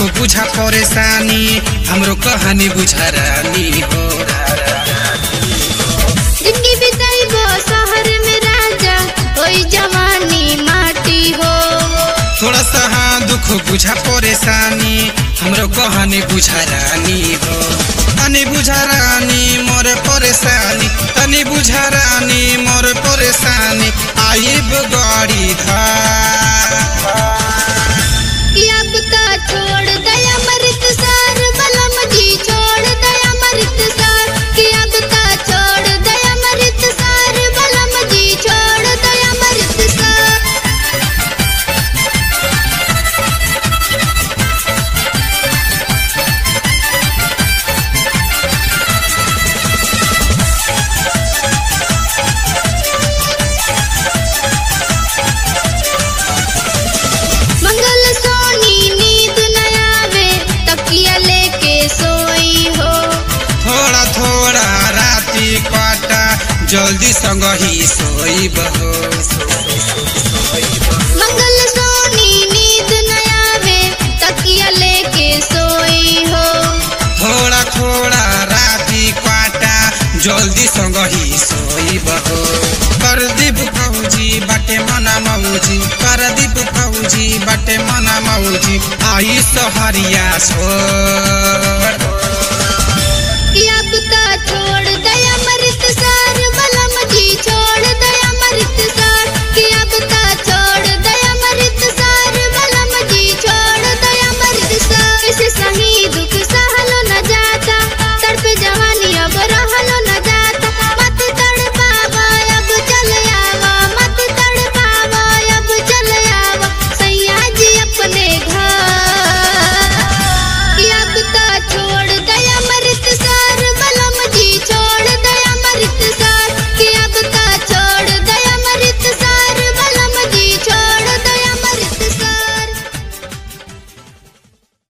दुख बुझा परेशानी हमरो कहानी बुझा रानी हो जिंदगी बिताइबो शहर में राजा ओई जवानी माटी हो थोड़ा सा हाँ दुख बुझा परेशानी हमरो कहानी बुझा रानी हो तनी बुझा रानी मोर परेशानी तनी बुझा रानी मोर परेशानी आइब गाड़ी धार कि अब ता छोड़ दया मृत सार बलम जी छोड़ दया मृत सार कि अब ता छोड़ दया मृत सार बलम जी छोड़ दया मृत सार मंगल सोनी नींद न आवे तकिया लेके सोई हो थोड़ा थोड़ा राती काटा जल्दी संग ही सोईब हो मंगल सोनी नींद न आवे तकिया लेके सोई हो थोड़ा थोड़ा राती काटा जल्दी संग ही सोईब हो करदीप फौजी बाटे मना मौजी करदीप फौजी बाटे मना मौजी आई सहरिया छोड़ कि अब ता छोड़